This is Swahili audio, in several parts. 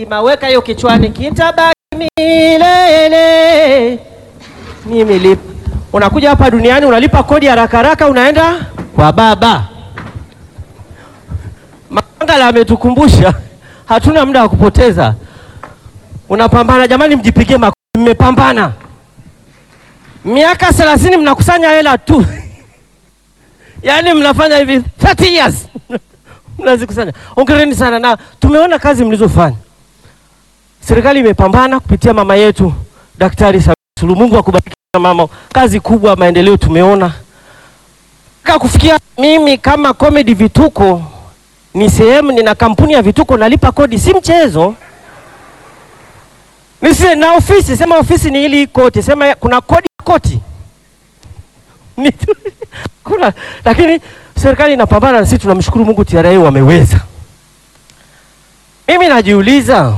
lazima weka hiyo kichwani, kitabaki milele. Mimi lipa, unakuja hapa duniani unalipa kodi haraka haraka, unaenda kwa baba. Mangala ametukumbusha hatuna muda wa kupoteza. Unapambana jamani, mjipigie makofi, mmepambana miaka thelathini, mnakusanya hela tu yaani mnafanya hivi 30 years mnazikusanya. Hongereni sana, na tumeona kazi mlizofanya. Serikali imepambana kupitia mama yetu Daktari Samia Suluhu. Mungu akubariki mama, kazi kubwa, maendeleo tumeona mpaka kufikia mimi kama Comedy Vituko ni sehemu, nina kampuni ya vituko, nalipa kodi, si mchezo. Nisi na ofisi, sema ofisi ni ili koti, sema kuna kodi koti Ni- kuna, lakini serikali inapambana na sisi tunamshukuru Mungu, TRA wameweza. Mimi najiuliza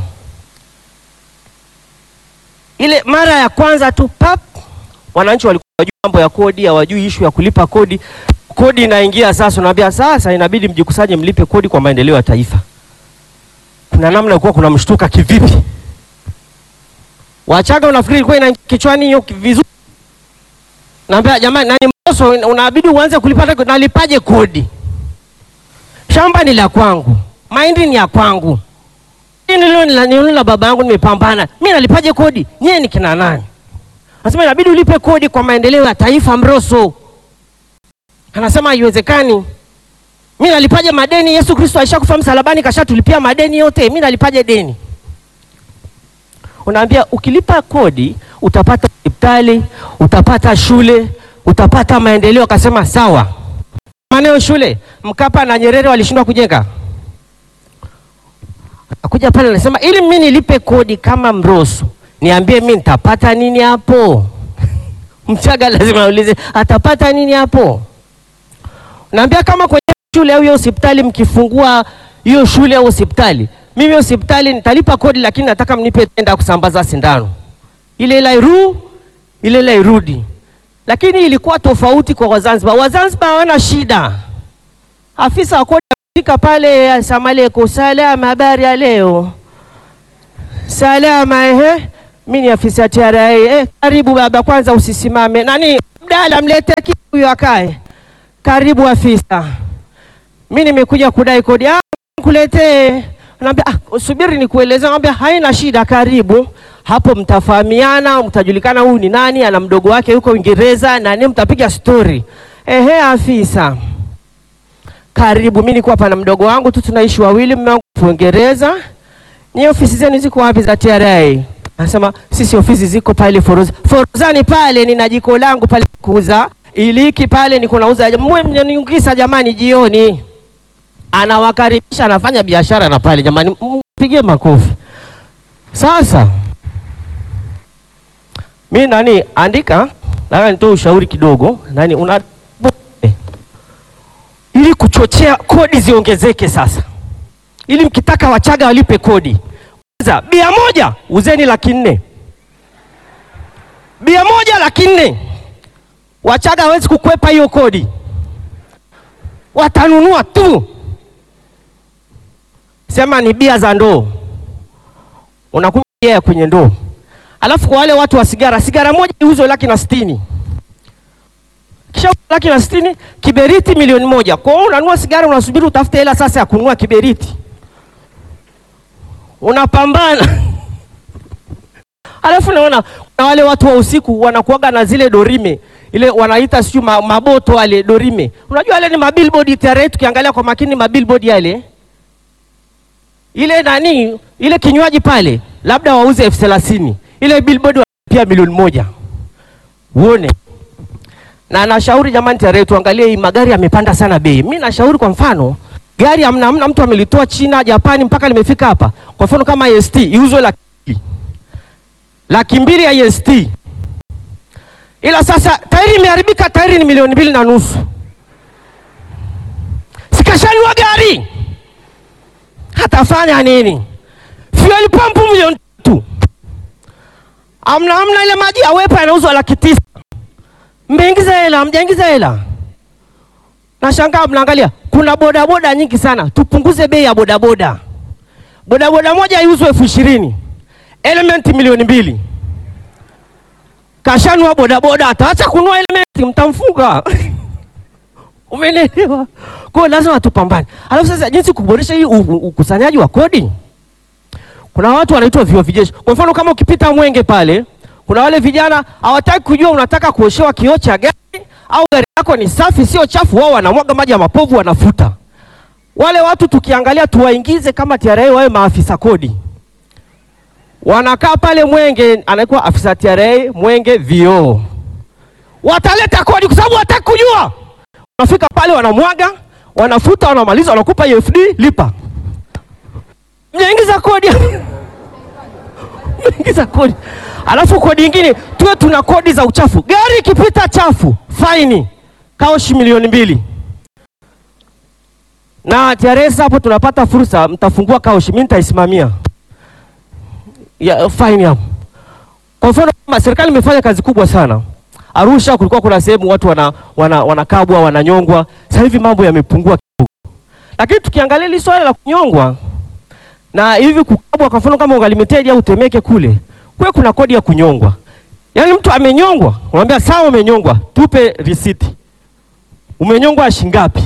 ile mara ya kwanza tu pap, wananchi walikuwa hawajui mambo ya kodi, hawajui ishu ya kulipa kodi. Kodi inaingia sasa, unaambia sasa inabidi mjikusanye mlipe kodi kwa maendeleo ya taifa. Kuna namna ilikuwa kuna mshtuka kivipi? Wachaga unafikiri ilikuwa ina kichwani hiyo vizuri? Naambia jamani, nani Mbosso, unabidi uanze kulipa. Nalipaje kodi? Shamba ni la kwangu, mahindi ni ya kwangu, hii nilio nilio la baba yangu, nimepambana mimi, nalipaje kodi? Nyie ni kina nani? Anasema inabidi ulipe kodi kwa maendeleo ya taifa. Mroso anasema haiwezekani. Mimi nalipaje madeni? Yesu Kristo alishakufa msalabani, kashatulipia madeni yote, mimi nalipaje deni? Unaambia ukilipa kodi utapata hospitali, utapata shule, utapata maendeleo. Akasema sawa. Maneo shule Mkapa na Nyerere walishindwa kujenga. Akuja pale anasema ili mimi nilipe kodi kama Mroso, niambie mimi nitapata nini hapo? Mchaga lazima aulize atapata nini hapo? Naambia kama kwenye shule au hiyo hospitali mkifungua hiyo shule au hospitali, mimi hospitali nitalipa kodi, lakini nataka mnipe tenda kusambaza sindano ile ile iru ile ile irudi. Lakini ilikuwa tofauti kwa Wazanzibar. Wazanzibar hawana shida. Afisa wa kodi afika pale, asalamu alaykum, salama, habari ya leo? Salama, ehe. Mimi ni afisa ya TRA. Eh, karibu baba, kwanza usisimame. Nani mdala, mlete kitu huyo akae. Karibu afisa, mimi nimekuja kudai kodi. Ah, kuletee. Naambia ah, subiri nikueleze. Naambia haina shida, karibu hapo mtafahamiana, mtajulikana huyu ni nani, ana mdogo wake yuko Uingereza na nini, mtapiga story. Ehe, afisa, karibu. Mimi niko hapa na mdogo wangu tu, tunaishi wawili, mume wangu Uingereza. Ni ofisi zenu ziko wapi za TRA? Anasema sisi ofisi ziko pale Foroza. Forozani pale nina jiko langu pale kuuza iliki pale, niko nauza mwe mniungisa jamani, jioni. Anawakaribisha, anafanya biashara na pale, jamani, mpigie makofi. Sasa mi nani andika, nataka nitoe ushauri kidogo nani una ili kuchochea kodi ziongezeke. Sasa ili mkitaka Wachaga walipe kodi, kwanza bia moja uzeni laki nne, bia moja laki nne. Wachaga hawezi kukwepa hiyo kodi, watanunua tu. Sema ni bia za ndoo, unakunywa bia ya kwenye ndoo Alafu kwa wale watu wa sigara, sigara moja iuzwe laki na sitini. Kisha laki na sitini, kiberiti milioni moja. Kwa hiyo unanunua sigara, unasubiri utafute hela sasa ya kununua kiberiti, unapambana alafu naona kuna wale watu wa usiku wanakuaga na zile dorime ile wanaita sijui ma, maboto wale dorime. Unajua wale ni mabillboard TRA, tukiangalia kwa makini mabillboard yale ile nani ile kinywaji pale labda wauze elfu thelathini ile billboard pia milioni moja uone. Na nashauri jamani, TRA tuangalie hii magari yamepanda sana bei. Mimi nashauri kwa mfano gari amna amna mtu amelitoa China, Japani mpaka limefika hapa. Kwa mfano kama IST iuzwe laki laki mbili ya IST, ila sasa tairi imeharibika, tairi ni milioni mbili na nusu. Sikashaliwa gari hatafanya nini? Fuel pump milioni tatu amna amna, ile maji ya wepa yanauzwa laki tisa. Mmeingiza hela, mjaingiza hela. Nashangaa mnaangalia, kuna bodaboda nyingi sana. Tupunguze bei ya bodaboda. bodaboda moja iuzwe elfu ishirini elementi milioni mbili kashanua bodaboda, ataacha kunua elementi, mtamfunga. Umenielewa? Kwa hiyo lazima tupambane. Alafu sasa, jinsi kuboresha hii u- u- ukusanyaji wa kodi, kuna watu wanaitwa viwa vijeshi. Kwa mfano kama ukipita Mwenge pale, kuna wale vijana hawataki kujua unataka kuoshewa kioo cha gari au gari yako ni safi sio chafu, wao wanamwaga maji ya mapovu wanafuta. Wale watu tukiangalia, tuwaingize kama TRA wawe maafisa kodi wanakaa pale Mwenge, anakuwa afisa TRA Mwenge vioo, wataleta kodi kwa sababu hataki kujua. Wanafika pale wanamwaga, wanafuta, wanamaliza, wanakupa EFD, lipa. Mjaingiza kodi mjaingiza kodi, alafu kodi nyingine tuwe tuna kodi za uchafu. Gari ikipita chafu, faini kaoshi milioni mbili na TRA. Hapo tunapata fursa, mtafungua kaoshi, mimi nitaisimamia ya fine hapo. Kwa mfano kama serikali imefanya kazi kubwa sana. Arusha kulikuwa kuna sehemu watu wana, wana, wanakabwa wananyongwa. Sasa hivi mambo yamepungua kidogo, lakini tukiangalia hili swala la kunyongwa na hivi kukabwa, kwa mfano kama Ungalimited au Temeke kule kwe kuna kodi ya kunyongwa. Yaani mtu amenyongwa, unamwambia sawa, umenyongwa, tupe risiti. Umenyongwa shilingi ngapi?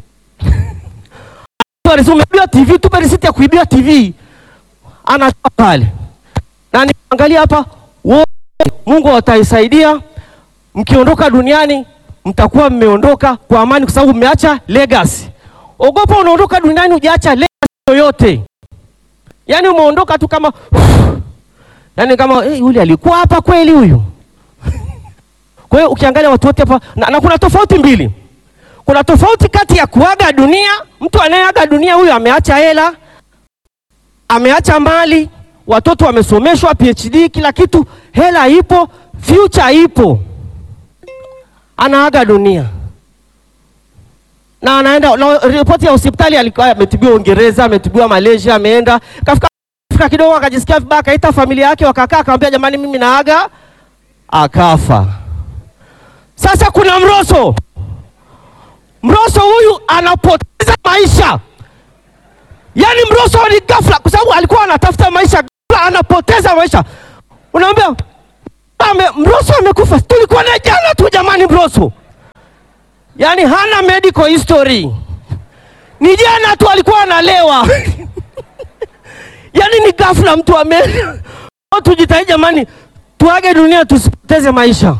Umeibiwa TV, tupe risiti ya kuibia TV. Anatoa pale na niangalia hapa wote, Mungu ataisaidia. Mkiondoka duniani mtakuwa mmeondoka kwa amani, kwa sababu mmeacha legacy. Ogopa unaondoka duniani hujaacha legacy yoyote, yaani umeondoka tu kama yaani kama eh, yule alikuwa hapa kweli huyu. Kwa hiyo ukiangalia watu wote hapa na, na kuna tofauti mbili. Kuna tofauti kati ya kuaga dunia, mtu anayeaga dunia huyu ameacha hela, ameacha mali watoto wamesomeshwa PhD, kila kitu, hela ipo, future ipo, anaaga dunia na anaenda na ripoti ya hospitali, alikuwa ametibiwa Uingereza, ametibiwa Malaysia, ameenda kafika kafika kidogo, akajisikia vibaya, akaita familia yake, wakakaa, akamwambia jamani, mimi naaga, akafa. Sasa kuna Mroso, Mroso huyu anapoteza maisha Yaani Mroso ni ghafla, kwa sababu alikuwa anatafuta maisha, ghafla anapoteza maisha. Unaambia ame, Mroso amekufa, tulikuwa na jana tu jamani. Mroso yaani hana medical history, ni jana tu alikuwa analewa yaani ni ghafla mtu ame. Tujitahidi jamani, tuage dunia, tusipoteze maisha.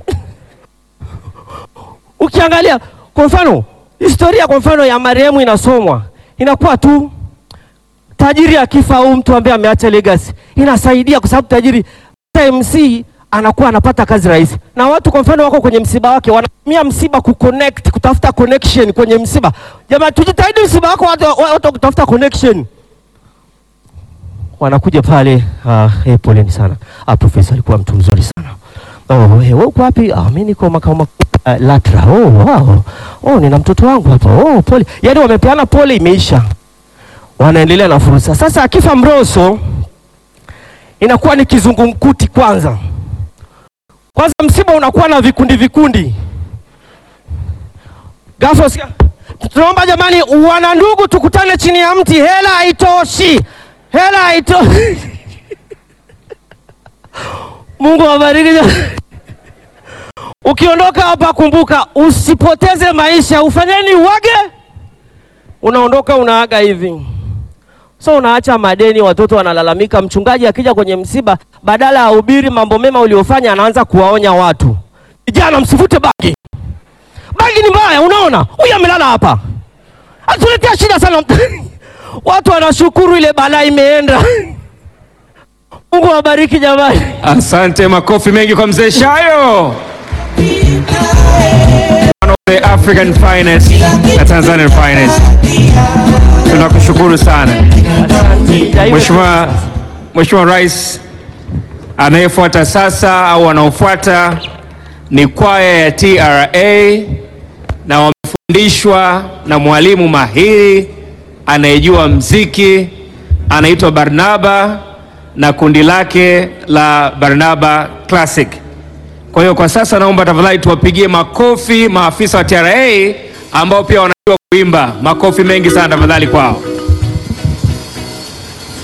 Ukiangalia kwa mfano historia, kwa mfano ya marehemu inasomwa inakuwa tu tajiri akifa au mtu ambaye ameacha legacy inasaidia, kwa sababu tajiri MC anakuwa anapata kazi rahisi, na watu kwa mfano wako kwenye msiba wake wanatumia msiba kuconnect, kutafuta connection kwenye msiba. Jamani, tujitahidi msiba wako watu watu kutafuta connection, wanakuja pale. Ah, eh, poleni sana. Ah, profesa alikuwa mtu mzuri sana. Oh, eh, wewe uko wapi? Ah, mimi niko makao makuu uh, LATRA. Oh, wow. Oh, nina mtoto wangu hapa. Oh, pole. Yaani wamepeana pole, imeisha wanaendelea na fursa. Sasa akifa Mroso inakuwa ni kizungumkuti kwanza. Kwanza msiba unakuwa na vikundi vikundi. Ghafla usikia, tunaomba jamani, wana ndugu, tukutane chini ya mti, hela haitoshi, hela haitoshi. Mungu awabariki. Ukiondoka hapa, kumbuka usipoteze maisha. Ufanyeni uwage, unaondoka unaaga hivi So unaacha madeni, watoto wanalalamika. Mchungaji akija kwenye msiba, badala ya ubiri mambo mema uliofanya, anaanza kuwaonya watu, vijana, msivute bangi, bangi ni mbaya. Unaona huyu amelala hapa, atuletea shida sana. Watu wanashukuru ile balaa imeenda. Mungu awabariki jamani. Asante, makofi mengi kwa mzee Shayo. One of the African finest na Tanzanian finest. Tunakushukuru sana Mheshimiwa Mheshimiwa Rais. Anayefuata sasa au wanaofuata ni kwaya ya TRA na wamefundishwa na mwalimu mahiri anayejua mziki, anaitwa Barnaba na kundi lake la Barnaba Classic. Kwa hiyo kwa sasa naomba tafadhali tuwapigie makofi maafisa wa TRA ambao pia wanajua kuimba. Makofi mengi sana tafadhali kwao.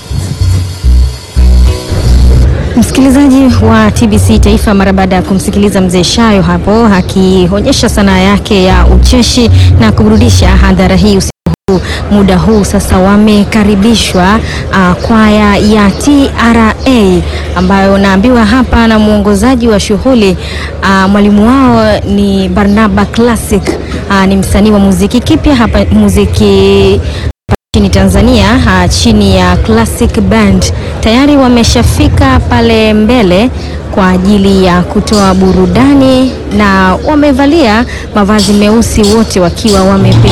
Msikilizaji wa TBC Taifa, mara baada ya kumsikiliza mzee Shayo hapo akionyesha sanaa yake ya ucheshi na kuburudisha hadhara hii usiku huu, muda huu sasa wamekaribishwa uh, kwaya ya TRA ambayo naambiwa hapa na mwongozaji wa shughuli uh, mwalimu wao ni Barnaba Classic uh, ni msanii wa muziki kipya hapa muziki nchini Tanzania ha, chini ya Classic Band tayari wameshafika pale mbele kwa ajili ya kutoa burudani na wamevalia mavazi meusi wote wakiwa wamependeza.